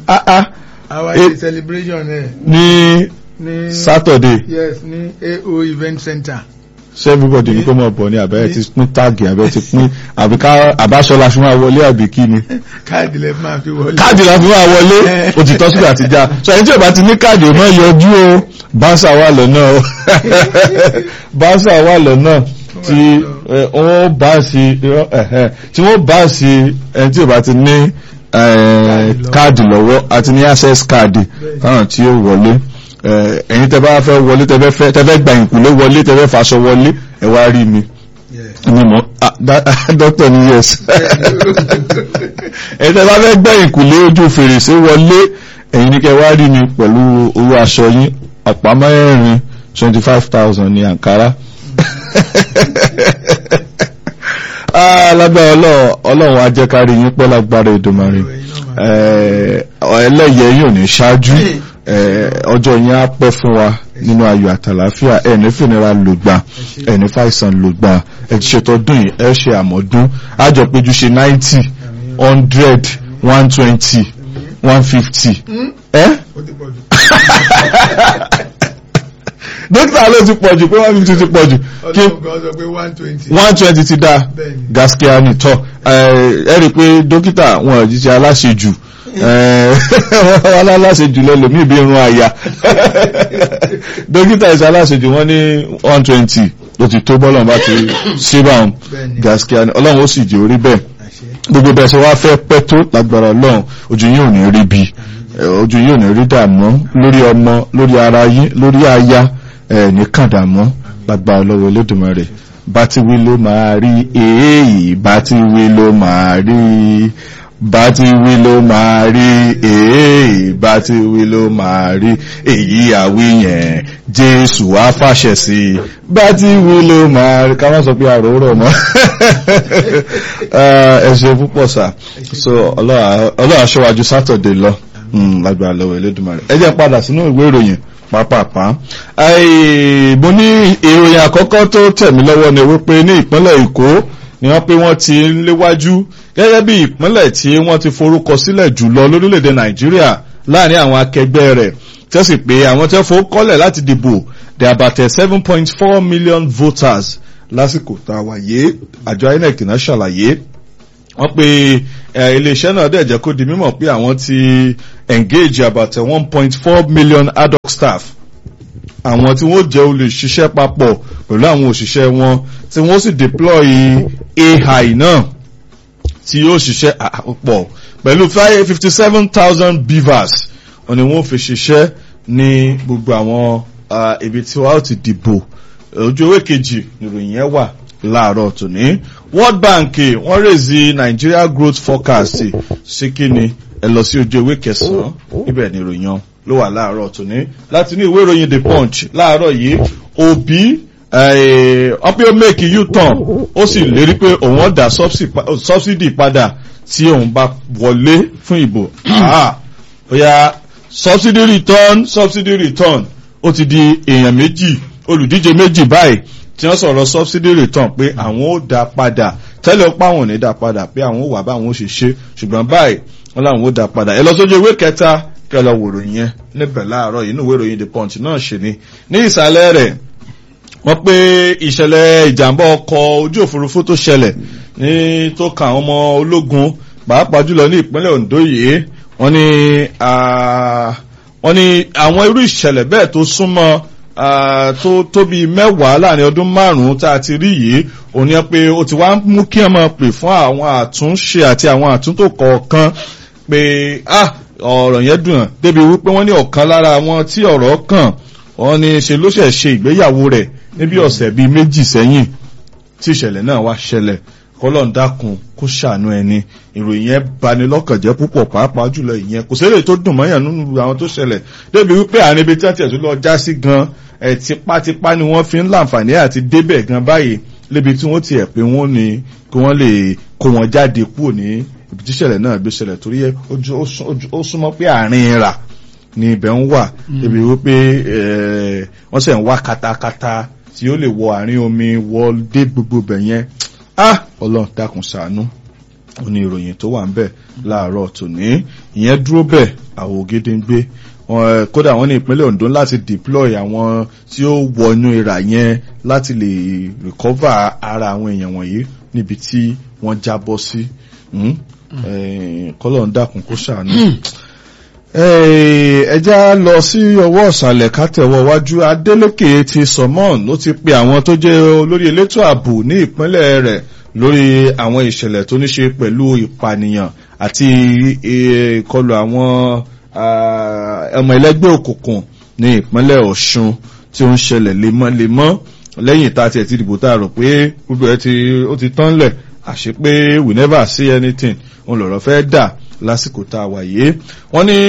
ah ah our Eh. day celebration ẹ̀ ní ní Saturday yes ní AO event center ṣé everybody ní kó mọ̀ bọ̀ ní àbẹ́rẹ́ ti pín táàgì àbẹ́rẹ́ ti pín àbí ká àbáṣọ la fi máa wọlé àbí kí ni káàdì lẹ máa fi wọlé. káàdì la fi máa wọlé òtítọ́ sígbà ti já so ẹni tí ò bá ti ní káàdì ò máa yọjú o báńsà wà lọ́nà o báńsà wà lọ́nà tí ẹ, wọ́n bá sí ẹ̀hẹ́, tí wọ́n bá sí ẹni tí ò bá ti ní ẹ, káàdì lọ́wọ́ àti ní access káàdì káwọn tí ó wọlé ẹ, ẹ̀yin tẹ́ bá fẹ́ wọlé tẹ́ fẹ́ fẹ́ tẹ́ fẹ́ gba ìkùlé wọlé tẹ́ fẹ́ faṣọ wọlé ẹ wá rí mi Yes. ni mo ah, da- doctor ni yes ẹ̀yin tẹ́ bá fẹ́ gbẹ́ ìkùlé ojú fèrèsé wọlé ẹ̀yin ní kẹ́ wá rí mi pẹ̀lú owó aṣọ yín ọ̀pá mẹ́rin twenty five thousand ní àǹkárá Ah, lágbára ọlọ́run ọlọ́run á jẹ́ ká rí yín pẹ́ lágbára Èdùmàrè Eh, ẹlẹ́yẹ yóò ní ṣáájú eh, ọjọ́ yín á pẹ́ fún wa nínú ayọ̀ àtàlàáfíà ẹni fìnira lògbà ẹni fàìsàn lògbà ẹ ti ṣètò ọdún yìí ẹ ṣe àmọ́dún àjọ péjú ṣe ninety hundred one twenty one fifty ẹ́ ó ti pọ̀ jù. dókítà ló ti pọ̀jù pé one fifty ti pọ̀jù kí ọlọ́run kan sọ pé one twenty. one twenty ti dá Bẹ́ẹ̀ni. gaskia ni tọ́ ẹ rí i pé dókítà wọn ò jíjẹ aláṣejù wọn aláṣejù lẹ́lòmíì bí irun àyà dókítà ìṣe aláṣejù wọn ní one twenty ló ti tó bọ́lọ̀ bá ti ṣe báwọn Bẹ́ẹ̀ni. gaskia ni ọlọ́run ó sì jẹ́ orí bẹ́ẹ̀ àṣẹ. gbogbo bẹ́ẹ̀ ṣe wá fẹ́ pẹ́ tó lágbára ọlọ́run ojú yín ò ní rí bí ojú yín ò ní rí dààmú lórí ọmọ lórí ara yín lórí aya ẹ̀ ní kàdàmú lágbára ọlọ́run Olódùmarè bá ti wí ló máa rí èèyì bá ti wí ló máa rí bá ti wí ló máa rí èèyì bá ti wí ló máa rí èyí àwí yẹn Jésù á fàṣẹ sí i bá ti wí ló máa rí ká má sọ pé àròórọ̀ mọ́ ẹ ṣé púpọ̀ sà so ọlọ́run aṣọ́wájú sátọ̀dé lọ Mm, lágbára lọ́wọ́ Elédùmarè ẹ jẹ́ padà sínú ìwé ìròyìn pápápá Ai, mo ní ìròyìn àkọ́kọ́ tó tẹ̀mí lọ́wọ́ ni wípé ní ìpínlẹ̀ Èkó ni wọ́n pé wọ́n ti ń léwájú gẹ́gẹ́ bí ìpínlẹ̀ tí wọ́n ti forúkọ sílẹ̀ jùlọ lórílẹ̀‐èdè Nàìjíríà láàrin àwọn akẹgbẹ́ rẹ̀ tí ó sì pé àwọn tí wọ́n fowó kọ́lẹ̀ láti dìbò they are about seven point four million voters lásìkò tá a wà yé àjọ INEC náà ṣàlàyé wọ́n pe eh, iléeṣẹ́ náà dẹ̀ jẹ́ kó di mímọ̀ pé àwọn ti engage about one point four million adult staff àwọn tí wọ́n jẹ́ olùṣiṣẹ́ papọ̀ pẹ̀lú àwọn òṣìṣẹ́ wọn tí wọ́n sì deploy AI náà tí yóò ṣiṣẹ́ àpọ̀ pẹ̀lú fifty seven thousand beavers wọ́n ní wọ́n fi ṣiṣẹ́ ní gbogbo àwọn ah, ibi tí wọ́n á ti dìbò ojú ewé kejì nìròyìn yẹn wà láàárọ̀ tòní World Bank wọ́n rèézi Nigeria growth forecast sí kíni ẹ lọ sí ojú ewé kẹsàn-án ibẹ̀ ni ìròyìn ọ̀hún ló wà láàárọ̀ tòní láti ní ìwé ìròyìn The Punch láàárọ̀ yìí Obi wọ́n pé ó make u-turn ó sì lérí pé òun ó dá subsidy padà tí òun bá wọlé fún ìbò Ah, ó yá subsidy return subsidy return ó ti di èèyàn méjì olùdíje méjì báyìí tí wọ́n sọ̀rọ̀ subsidy return pé àwọn ó dá padà tẹ́lẹ̀ ó páwọn ò ní dá padà pé àwọn ó wà báwọn ó ṣe ṣe ṣùgbọ́n báyìí wọ́n láwọn ó dá padà ẹ lọ sójú ewé kẹta kẹ lọ wòrò yẹn níbẹ̀ láàárọ̀ yìí inú ìwé ìròyìn the punch náà ṣe ni ní ìsàlẹ̀ rẹ̀ wọ́n pé ìṣẹ̀lẹ̀ ìjàmbá ọkọ̀ ojú òfurufú tó ṣẹlẹ̀ ní tó kan àwọn ọmọ ológun pàápàá jùlọ ní ìpínlẹ̀ Ondo yìí wọ́n ní wọ́n ní àwọn irú ìṣẹ̀lẹ̀ bẹ́ẹ̀ tó súnmọ́ tó tó bíi mẹ́wàá láàrin ọdún márùn-ún tá a ti rí yìí òun yẹn pé ó ti wá mú kí ẹ máa pè fún àwọn àtúnṣe àti àwọn àtúntò kọ̀ọ̀kan pé ah ọ̀rọ̀ yẹn dùn débi wípé wọ́n ní ọ̀kan lára wọn tí ọ̀rọ̀ kàn wọ́n ní ṣe ló ṣẹ̀ ṣe ìgbéyàwó rẹ̀ níbi ọ̀sẹ̀ bíi méjì sẹ́yìn tí ìṣẹ̀lẹ̀ náà wá ṣẹlẹ̀ kọ́lọ́n dákun kó ṣàánú ẹni ìròyìn yẹn bani lọ́kàn jẹ́ púpọ̀ pàápàá jùlọ ìyẹn kò sẹ́lẹ̀ tó dùn mọ́yàn nínú àwọn tó ṣẹlẹ̀ débi wípé àárín ibi tí wọ́n tiẹ̀ tó lọ já sí gan ẹ̀ tipátipá ni wọ́n fi ń láǹfààní àti débẹ̀ gan báyìí lébi tí wọ́n tiẹ̀ pé wọ́n ní kí wọ́n lè kó wọn jáde kúrò ní ibi tí ìṣẹ̀lẹ̀ náà gbé ṣẹlẹ̀ torí ó súnmọ́ pé àárín rà ni ibẹ̀ ń wà débi wípé wọ́n sẹ̀ ń wá katakata tí ó lè wọ àárín omi wọ dé gbogbo bẹ̀ yẹn ah ọlọ́run dákun ṣàánú ó ní ìròyìn tó wà ń bẹ̀ láàárọ̀ tòní ìyẹn dúró bẹ̀ àwò gédéǹgbé Wọn- kódà wọ́n ní ìpínlẹ̀ Ondo láti deploy àwọn tí ó wọnú ìrà yẹn láti lè recover ara àwọn èèyàn wọ̀nyí níbi tí wọ́n jábọ́ sí Hmm? Eh, kọ́lọ̀ ń dákun kó ṣàánú. Eh, ẹ já lọ sí ọwọ́ ọ̀sàlẹ̀ kátẹ̀wọ̀ wájú Adeleke ti Sọmọ́n ló ti pe àwọn tó jẹ́ olórí elétò ààbò ní ìpínlẹ̀ rẹ̀ lórí àwọn ìṣẹ̀lẹ̀ tó ní ṣe pẹ̀lú ìpànìyàn àti eh, ìkọlù àwọn ah, ọmọ ẹlẹ́gbẹ́ òkùnkùn ní ìpínlẹ̀ Ọ̀ṣun tí ó ń ṣẹlẹ̀ lemọ́lemọ́ lẹ́yìn tá a tiẹ̀ ti dìbò tá a rò pé gbogbo ẹ ti ó ti tán lẹ̀ àṣé pé we never see anything òun lọ̀rọ̀ fẹ́ dà lásìkò tá a wà yìí wọ́n ní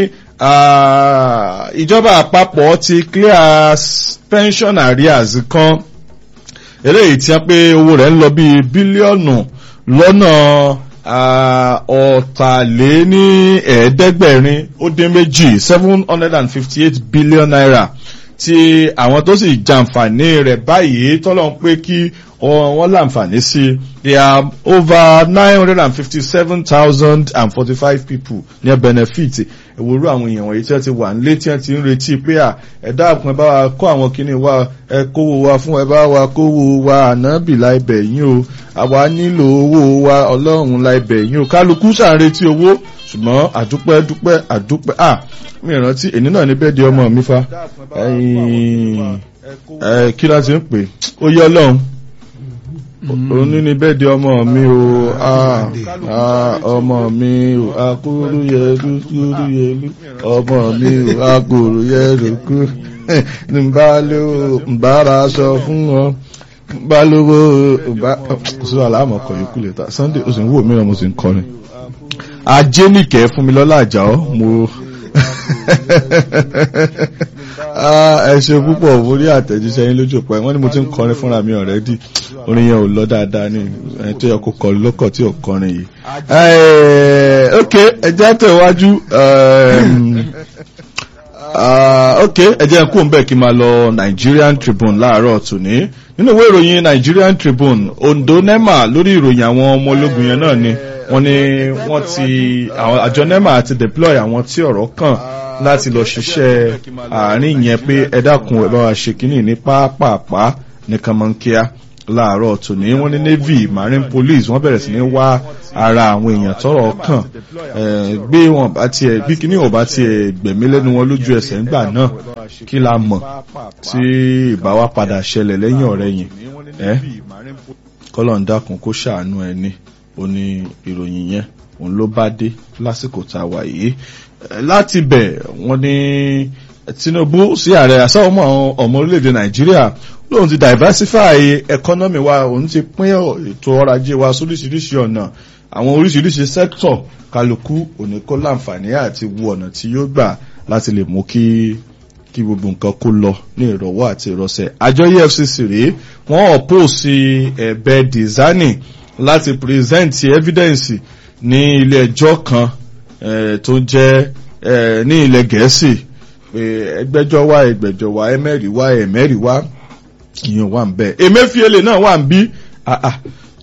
ah, ìjọba àpapọ̀ ti clear s- pension arrears kan eléyìí tí wọ́n pé owó rẹ̀ ń lọ bíi bílíọ̀nù lọ́nà ah, ọ̀tàléní ẹ̀ẹ́dẹ́gbẹ̀rin ó dín méjì seven hundred and fifty eight billion naira tí àwọn tó sì jàǹfààní rẹ̀ báyìí tọ́lọ́ ń pé kí ọ- wọ́n láǹfààní sí they are over nine hundred and fifty seven thousand and forty five people ní benefit ìwòrú àwọn èèyàn wọ̀nyí tí wọ́n ti wà nílé tí wọ́n ti ń retí pé à ẹ̀dá àpọn ẹ bá wa kó àwọn kinní wa ẹ kówó wa fún ẹ bá wa kówó wa ànábì la ibẹ̀ yín o àwa nílò owó wa ọlọ́run la ibẹ̀ yín o kálukú ṣà ń retí owó ṣùgbọ́n àdúpẹ́ dúpẹ́ àdúpẹ́ à mi rántí èní náà ní bẹ́ẹ̀ di ọmọ mi fa ẹ̀yìn ẹ̀ kí láti ń pè ó yẹ ọlọ́run òní ni bẹ́ẹ̀ di ọmọ mi o ah, ah, ọmọ mi o akúrú yẹlu kúrú yẹlu ọmọ mi o akúrú yẹlu kú nbálò nbára aṣọ fún wọn nbálówó nbá sọ àlámọ̀ kọ̀ yòókù lè ta Sunday o sì ń wò mí náà mo sì ń kọrin ajé nìkẹ́ fún mi lọ́lá àjà ọ́ mo Ah, ẹ ṣe púpọ̀ mo rí àtẹ̀jíṣẹ́ yín lójú pẹ́ wọ́n ní mo ti ń kọrin fúnra mi ọ̀rẹ́dì orin yẹn ò lọ dáadáa ní ẹni tó yẹ kó kọrin lọ́kọ̀ tí ò kọrin yìí. Eh, ok ẹjẹ́ tẹ̀wájú um, ah, ok ẹjẹ́ kú ń bẹ̀ kí n máa lọ Nigerian Tribune láàárọ̀ tòní nínú ìwé ìròyìn Nigerian Tribune Ondo NEMA lórí ìròyìn àwọn ọmọ ológun yẹn náà ni wọ́n ní wọ́n ti àwọn àjọ NEMA ti deploy àwọn tí ọ̀rọ̀ kàn láti lọ ṣiṣẹ́ àárín yẹn pé ẹ dákun ẹ bá wa ṣe kínní ní pápápá ní kànmọ́nkíá láàárọ̀ tòní wọ́n ní navy marine police wọ́n bẹ̀rẹ̀ sí ní wá ara àwọn èèyàn tọ́rọ̀ kàn eh, gbé wọn bá tiẹ̀ bí kíní ò bá tiẹ̀ gbẹ̀mí lẹ́nu wọn lójú ẹsẹ̀ ńgbà náà kí la mọ̀ tí ìbá wa padà ṣẹlẹ̀ lẹ́yìn ọ̀rẹ́ yìí ẹ́ kọ́lọ̀ ń dákun kó ṣàánú ẹni ó ní ìròyìn yẹn òun ló bá dé lásìkò tá a wà yìí Eh, láti bẹ̀ wọ́n ní Tinubu sí ààrẹ àsáwọ́mọ́ àwọn ọmọ orílẹ̀-èdè Nàìjíríà lóun ti diversify economy wa òun ti pín ètò ọrọ̀ ajé wa sóríṣiríṣi ọ̀nà àwọn oríṣiríṣi sector kálukú òní kó láǹfààní àti wo ọ̀nà tí yóò gbà láti lè mú kí kí gbogbo nǹkan kó lọ ní ìrọ̀wọ́ àti ìrọ̀sẹ̀ àjọ EFCC rèé wọ́n oppose ẹ̀bẹ̀ Dizani láti present evidence ní ilé ẹjọ́ kan eh, tó jẹ́ eh, ní ilẹ̀ Gẹ̀ẹ́sì pé ẹgbẹ́jọ́ wá ẹgbẹ́jọ́ wá ẹmẹ́rì wá ẹmẹ́rì wá ìyẹn wà ń bẹ Emefiele náà wà ń bí ah, ah,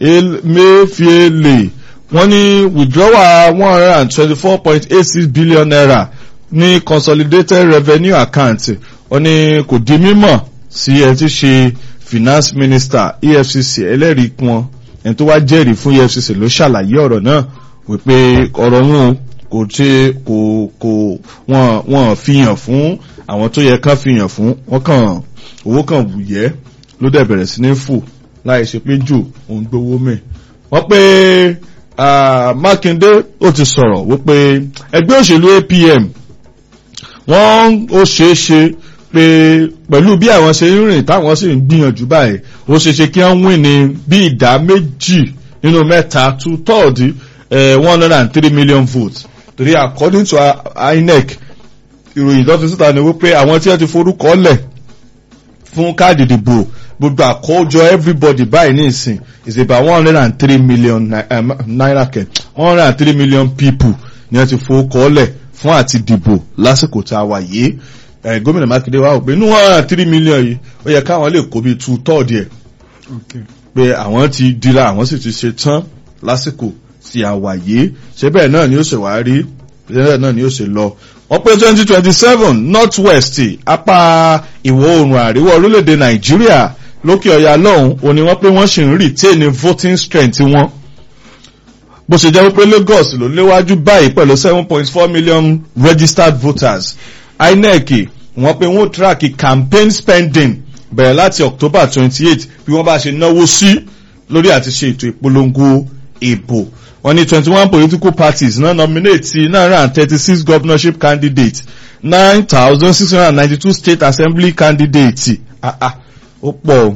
Emefiele wọ́n ní withdrawal one hundred and twenty-four point eight six billion naira ní consolidated revenue account wọ́n ní kò di mímọ̀ sí ẹ ti ṣe finance minister EFCC ẹlẹ́rìí wọn ẹni tó wá jẹ́rìí fún EFCC ló ṣàlàyé ọ̀rọ̀ náà wípé ọ̀rọ̀ wọn kò ṣe kò kò wọ́n wọ́n fihàn fún àwọn tó yẹ kán fihàn fún wọ́n kàn owó kan wùyẹ́ ló dẹ̀ bẹ̀rẹ̀ sí ní fò láì ṣe pé jù òun gbowó mẹ́ wọ́n pé ah, Mákindé ó ti sọ̀rọ̀ wípé ẹgbẹ́ òṣèlú APM wọ́n ó ṣeé ṣe pé pẹ̀lú bí àwọn ṣe ń rìn táwọn sì ń gbìyànjú báyìí ó ṣeé ṣe kí wọ́n win ní bí ìdá méjì nínú mẹ́ta two third eh, one hundred and three million votes torí according to INEC ìròyìn tó fi síta ni wípé àwọn tí wọ́n ti forúkọ lẹ̀ fún káàdì ìdìbò gbogbo àkójọ everybody báyìí ní ìsìn is about one hundred and three million ni- um, naira kẹ one hundred and three million people ni wọ́n ti forúkọ lẹ̀ fún àti dìbò lásìkò tá a wà yìí Eh, gómìnà Mákindé wá wò pé inú one hundred and three million yìí ó yẹ káwọn lè kó bíi two third yẹ pé àwọn ti dira àwọn sì ti ṣe tán lásìkò tí a wà yìí ṣé bẹ́ẹ̀ náà ni ó ṣe wá rí bẹ́ẹ̀ náà ni ó ṣe lọ wọ́n pé twenty twenty seven north west apá ìwọ̀ oòrùn àríwá orílẹ̀-èdè nàìjíríà lókè ọ̀yà lọ́hùn òní wọ́n pé wọ́n sì ń retain voting strength wọn bó ṣe jẹ́ wípé lagos ló léwájú báyìí pẹ̀lú seven point four million registered voters inec wọ́n pé wọ́n track campaign spending bẹ̀rẹ̀ láti october twenty eight bí wọ́n bá ṣe náwó sí lórí àti ṣe ètò ìpolongo ìbò wọ́n ní twenty one political parties náà nominate nine hundred and thirty six governorship candidates nine thousand six hundred and ninety two state assembly candidates ah ah ó pọ̀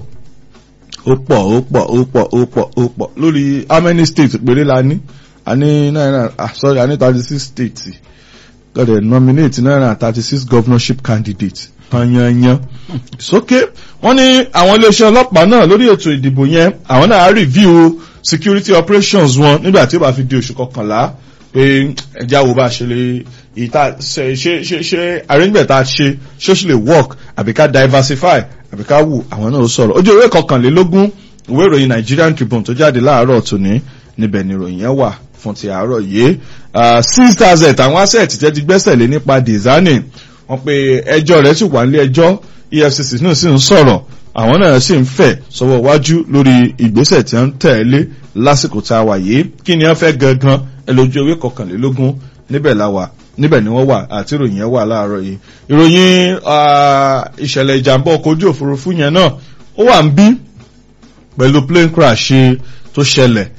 ó pọ̀ ó pọ̀ ó pọ̀ ó pọ̀ ó pọ̀ lórí how many states péré la ní a ní nine hundred ah sorry a ní thirty six states gọ́dẹ̀ nominate nine hundred and thirty six governorship candidates tanyanyan sókè wọ́n ní àwọn iléeṣẹ́ ọlọ́pàá náà lórí ètò ìdìbò yẹn àwọn náà á review security operations wọn nígbà tí ó bá fi di oṣù kọkànlá pé ẹja wo bá ṣe lè ìta ṣe ṣe ṣe ṣe arrangement tá a ṣe ṣé ó ṣe lè work àbí ká diversify àbí ká wù àwọn náà ó sọ̀rọ̀ ojú ìwé kọkànlélógún ìwé ìròyìn Nigerian Tribune tó jáde láàárọ̀ tòní níbẹ̀ ni ìròyìn yẹn wà fún ti àárọ̀ yìí six thousand àwọn asset jẹ́ ti gbẹ́sẹ̀ lé nípa designing wọ́n pe ẹjọ́ rẹ̀ sì wà nílé ẹjọ́ EFCC náà sì ń sọ̀rọ̀ àwọn náà sì ń fẹ̀ sọ́wọ́ wájú lórí ìgbésẹ̀ tí wọ́n ń tẹ̀lé lásìkò tá a wà yìí kí ni wọ́n fẹ́ gangan ẹ lójú ewé kọkànlélógún níbẹ̀ la wà níbẹ̀ ni wọ́n wà àti ìròyìn yẹn wà láàárọ̀ yìí ìròyìn ìṣẹ̀lẹ̀ ìjàmbá ọkọ̀ ojú òfurufú yẹn náà ó wà ń bí pẹ̀lú plane crash tó ṣẹlẹ̀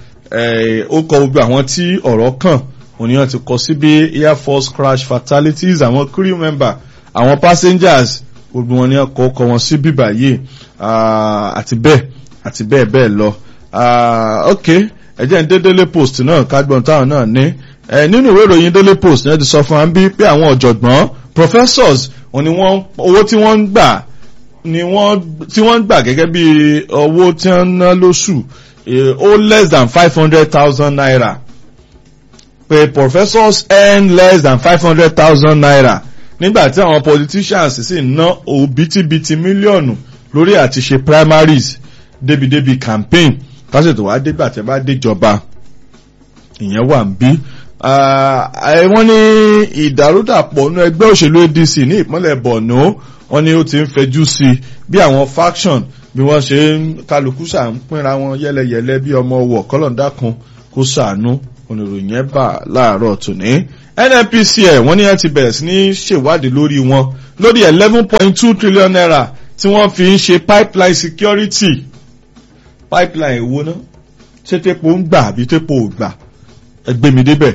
ó kọ gbogbo àwọn tí ọ̀rọ̀ kàn òní wọn ti kọ sí bí air force crash fatalities àwọn crew member àwọn passengers gbogbo wọn ni wọn kọ kọ wọn sí bíbà yìí àti bẹ́ẹ̀ àti bẹ́ẹ̀ bẹ́ẹ̀ lọ ok ẹjẹ́ ń dé daily post náà kágbọ́n táwọn náà ní nínú ìwé ìròyìn daily post náà ti sọ fún wa bí pé àwọn ọ̀jọ̀gbọ́n professors wọn ni wọ́n owó tí wọ́n ń gbà ni wọ́n tí wọ́n ń gbà gẹ́gẹ́ bí owó tí wọ́n ń ná lóṣù ó less than five hundred thousand naira pé professors earn less than five hundred thousand naira nígbà tí àwọn politicians sì ná òbítíbitì mílíọ̀nù lórí àti ṣe primaries débi-débi campaign tásìtò wá dégbà tẹ́ bá déjọba ìyẹn wà ń bí wọ́n ní ìdàrúdàpọ̀ nínú ẹgbẹ́ òṣèlú ADC ní ìpínlẹ̀ Borno wọ́n ní ó ti ń fẹjú sí bí àwọn faction bí wọ́n ṣe ń kálukú ṣà ń pínra wọn yẹ́lẹyẹ̀lẹ bí ọmọ ọwọ́ kọ́lọ̀ńdàkùn kó ṣàánú oníròyìn ẹ̀ bà láàárọ̀ tòní NNPCL wọ́n ní wọ́n ti bẹ̀rẹ̀ sí ní ṣèwádìí lórí wọn lórí eleven point two trillion naira tí wọ́n fi ń ṣe pipeline security pipeline èwo ná ṣé tepo ń gbà àbí tepo ò gbà ẹgbẹ́ mi débẹ̀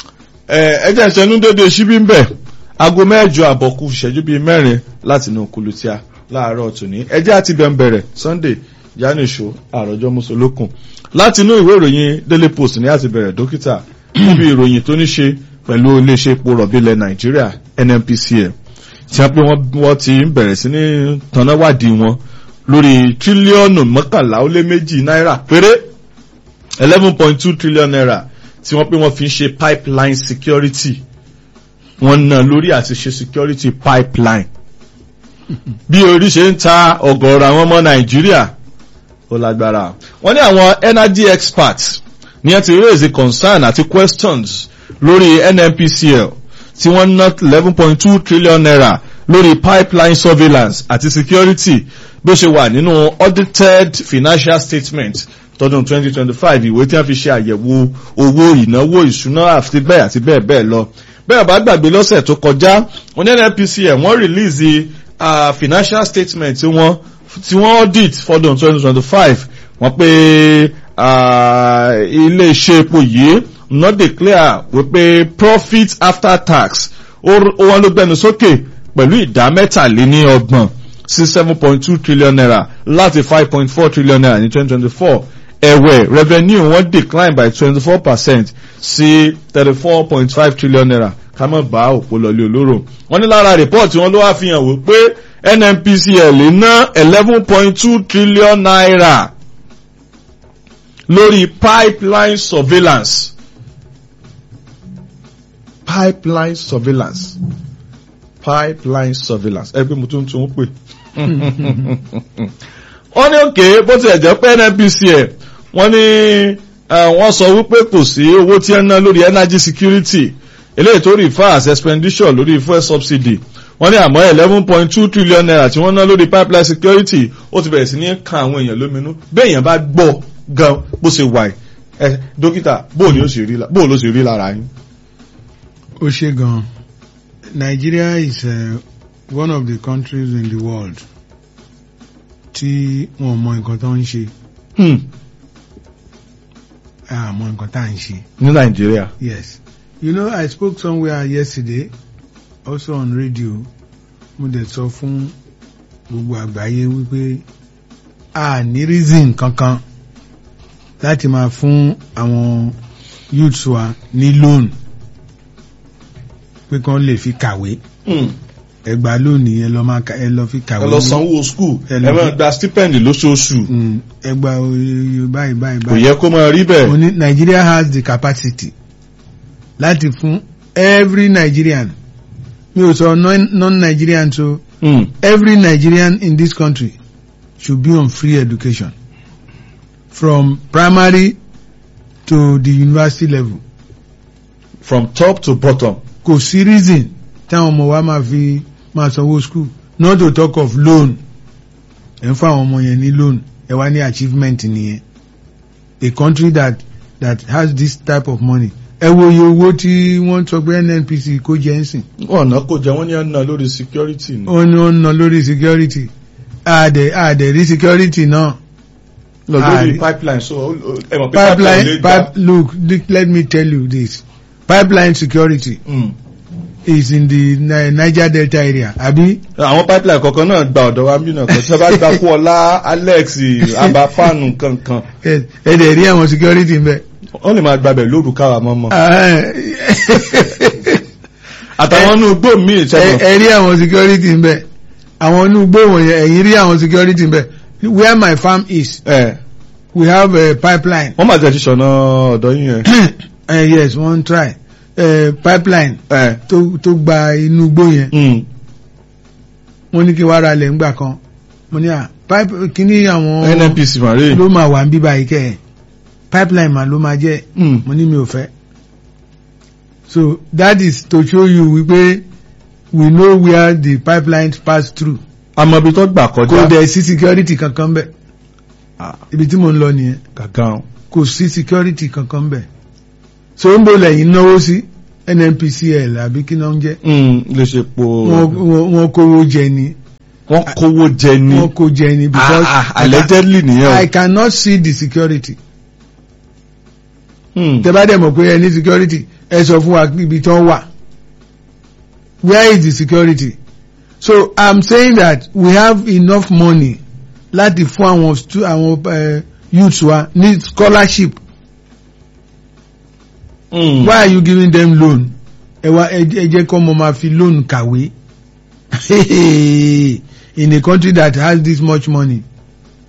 ẹjẹ́ ìṣẹ́nu dédé síbí ń bẹ̀ aago mẹ́jọ àbọ̀kù ìṣẹ́jú bíi mẹ́rin láti inú kulutia láàárọ̀ tòní ẹjẹ́ àti bẹ̀ ń bẹ̀rẹ̀ Sunday yanisho àròjọ musolókun láti inú ìwé ìròyìn Daily Post ní àti bẹ̀rẹ̀ dókítà níbi ìròyìn tó ní ṣe pẹ̀lú iléeṣẹ́ epo rọ̀bì ilẹ̀ Nàìjíríà NNPCL tí wọ́n pé wọ́n ti ń bẹ̀rẹ̀ sí ní tanáwádìí wọn lórí tírílíọ̀nù mọ́kànlá ó lé méjì náírà péré eleven point two trillion naira tí wọ́n pé wọ́n fi ń ṣe pipeline security wọ́n ná lórí àti ṣe security pipeline bí orí ṣe ń ta ọ̀gọ̀ọ̀rọ̀ àwọn ọmọ Nàìjíríà ó lágbára wọ́n ní àwọn energy experts ní ẹ ti raise concern àti questions lórí NNPCL tí wọ́n ná eleven point two trillion naira lórí pipeline surveillance àti security bó ṣe wà nínú audited financial statement tọdún 2025 ìwé tí wọ́n fi ṣe àyẹ̀wò owó ìnáwó ìṣúná àti bẹ́ẹ̀ àti bẹ́ẹ̀ bẹ́ẹ̀ lọ bẹ́ẹ̀ bá gbàgbé lọ́sẹ̀ tó kọjá wọ́n ní NNPCL wọ́n release uh, financial statement tí wọ́n tí wọ́n audit fọdún 2025 wọ́n pé ilé iṣẹ́ epo yìí not declare wípé profit after tax ó wọ́n ló gbẹnu sókè pẹ̀lú ìdá mẹ́tàléní ọgbọ̀n sí seven point two trillion naira láti five point four trillion naira ní twenty twenty four ẹ̀wẹ̀ revenue wọ́n decline by twenty four percent sí thirty four point five trillion naira ká má bá òpó lọlé olóró wọ́n ní lára report wọn ló wá fi hàn wípé NNPCL ná eleven point two trillion naira lórí pipeline surveillance pipeline surveillance pipeline surveillance ẹgbẹ́ mo tún tún pè wọ́n ní òkè bó ti ẹ̀jẹ̀ pé NNPCL wọ́n ní Eh, wọ́n sọ wípé kò sí owó tí ẹ ná lórí energy security eléyìí tó refer as expenditure lórí fuel subsidy wọ́n ní àmọ́ eleven point two trillion naira tí wọ́n ná lórí pipeline security ó ti bẹ̀rẹ̀ sí ní kan àwọn èèyàn lóminú bẹ́ẹ̀ èèyàn bá gbọ́ gan bó ṣe wà ẹ dókítà bóò ni ó ṣe rí la- bóò ló ṣe rí lára yín. ó ṣe gan Nigeria is uh, one of the countries in the world tí wọn mọ nǹkan tó ń ṣe Hmm, àmọ́ nǹkan tá à ń ṣe. ní nàìjíríà. Yes. You know, I spoke somewhere yesterday, also on radio, mo dẹ̀ sọ fún gbogbo àgbáyé wípé a ní reason kankan láti máa fún àwọn youths wa ní loan pé kán lè fi kàwé. Hmm, Ẹgbàá lónìí ẹ lọ máa ka- ẹ lọ fi kàwé. ẹ lọ sanwó school Ẹ ẹ lọ máa fi- gba stipend lóṣooṣù Mm, Ẹgbàá oye báyìí báyìí kò báyìí. yẹ kó máa rí bẹ́ẹ̀. Mo ní Nigeria has the capacity láti fún every Nigerian mi ò sọ non- non-Nigerian so Hmm, every Nigerian in this country should be on free education from primary to the university level from top to bottom. kò sí reason táwọn ọmọ wa máa fi máa sanwó school not to talk of loan ẹ̀ ń fún àwọn ọmọ yẹn ní loan ẹ̀ wá ní achievement nìyẹn a country that that has this type of money ẹ wo iye owó tí wọ́n sọ pé NNPC kó jẹ́ ń sìn ọ̀nà kò jẹ́ wọ́n ní ọ̀nà lórí security ni. ó ní ó ń ná lórí security àdẹ̀ àdẹ̀ rí security náà lọ lórí Ah, pipeline so ó- ó- ẹ mọ̀ pé pipeline pipeline lè gbà. pipe, look look, let me tell you this pipeline security Hmm. is in the Ni- Niger Delta area àbí àwọn pipeline kọ̀ọ̀kan náà gba ọ̀dọ̀ wa mí náà kan tí wọ́n bá gba kú ọlá alex abafanu kankan ẹ ẹ dẹ̀ rí àwọn security ń bẹ̀. wọ́n lè máa gbabẹ̀ lóru káwa mọ́mọ́. ẹ àtàwọn inú igbó míì sẹ́wọ̀n. ẹ rí àwọn security ń bẹ̀ àwọn inú igbó wọ̀nyẹn ẹ̀yìn rí àwọn security ń bẹ̀ where my farm is ẹ we have a pipeline wọ́n máa tẹ̀ ti ṣọ̀nà ọ̀dọ̀ yín yẹn. uh, yes one try uh, pipeline ẹ tó tó gba inú igbó yẹn hmm. wọ́n ní kí wàá ra lẹ̀ ńgbà kan mo ní à pipe kíní àwọn nnpc mare. ló máa wà ń bíbá yìí kẹ́ ẹ̀ pipeline mà ló máa jẹ́ Hmm. mo ní mi ò fẹ́ so that is to show you wípé we know where the pipelines pass through àmọ́ ibi tó gbà kò kọjá. dẹ̀ sí security kankan bẹ̀ Ah, ibi tí mo ń lọ nìyẹn gàgán. kò sí security kankan bẹ̀ so ń bò lẹ́yìn náwó sí NNPCL àbí kí náà ń jẹ́ Hmm, lè ṣe po. wọ́n wọ́n- wọ́n kówó jẹ ni wọ́n kówó jẹ ní. wọ́n kó jẹ ni because Ah, ah, allegedly nìyẹn I o. cannot see the security Hmm. tẹ́ bá dẹ̀ mọ̀ pé ẹ ní security ẹ sọ fún wa ibi tí wọ́n wà where is the security so i'm saying that we have enough money láti fún àwọn stu àwọn uh, youths wa ní scholarship Hmm. why are you giving them loan ẹ wá ẹ ẹ jẹ́ kọ́ ọmọ máa fi loan kàwé in a country that has this much money